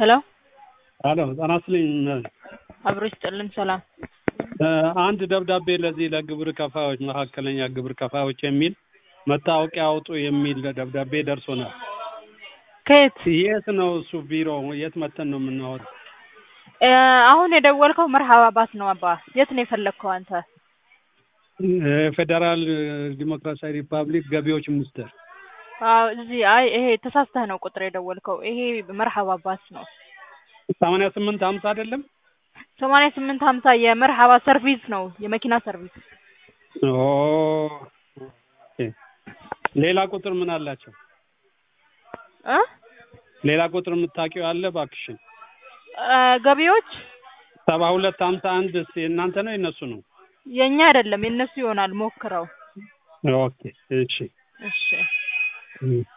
ሄሎ አሎ ጤና ይስጥልኝ። አብሮ ይስጥልን። ሰላም እ አንድ ደብዳቤ ለዚህ ለግብር ከፋዮች መካከለኛ ግብር ከፋዮች የሚል መታወቂያ አውጡ የሚል ደብዳቤ ደርሶናል። ከየት? የት ነው እሱ ቢሮ? የት መተን ነው የምናወጣው? እ አሁን የደወልከው መርሃባ ባስ ነው አባ። የት ነው የፈለግከው አንተ? ፌዴራል ዲሞክራሲያዊ ሪፐብሊክ ገቢዎች ሚኒስቴር። አዎ እዚህ። አይ ይሄ ተሳስተህ ነው ቁጥር የደወልከው። ይሄ መርሃባ ባስ ነው። ሰማንያ ስምንት ሀምሳ አይደለም? ሰማንያ ስምንት ሀምሳ የመርሃባ ሰርቪስ ነው፣ የመኪና ሰርቪስ። ኦ ኦኬ። ሌላ ቁጥር ምን አላቸው? እ ሌላ ቁጥር የምታውቂው አለ እባክሽን? እ ገቢዎች ሰባ ሁለት ሀምሳ አንድ የእናንተ ነው የእነሱ ነው? የእኛ አይደለም የእነሱ ይሆናል። ሞክረው። ኦኬ እሺ እሺ እም